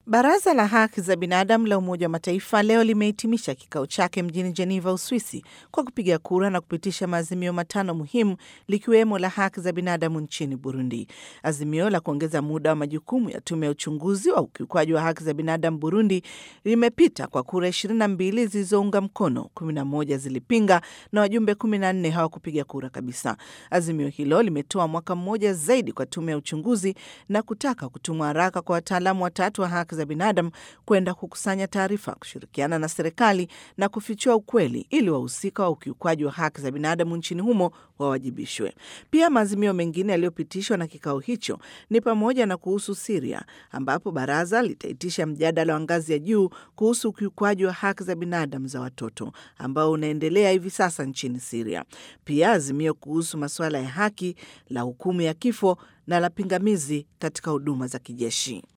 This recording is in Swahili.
Baraza la Haki za Binadamu la Umoja wa Mataifa leo limehitimisha kikao chake mjini Geneva, Uswisi, kwa kupiga kura na kupitisha maazimio matano muhimu likiwemo la haki za binadamu nchini Burundi. Azimio la kuongeza muda wa majukumu ya tume ya uchunguzi wa ukiukwaji wa haki za binadamu Burundi limepita kwa kura 22 zilizounga mkono, 11 zilipinga na wajumbe 14 hawakupiga kura kabisa. Azimio hilo limetoa mwaka mmoja zaidi kwa tume ya uchunguzi na kutaka kutumwa haraka kwa wataalamu watatu wa haki za binadamu kwenda kukusanya taarifa, kushirikiana na serikali na kufichua ukweli ili wahusika wa ukiukwaji wa haki za binadamu nchini humo wawajibishwe. Pia maazimio mengine yaliyopitishwa na kikao hicho ni pamoja na kuhusu Siria, ambapo baraza litaitisha mjadala wa ngazi ya juu kuhusu ukiukwaji wa haki za binadamu za watoto ambao unaendelea hivi sasa nchini Siria. Pia azimio kuhusu masuala ya haki la hukumu ya kifo na la pingamizi katika huduma za kijeshi.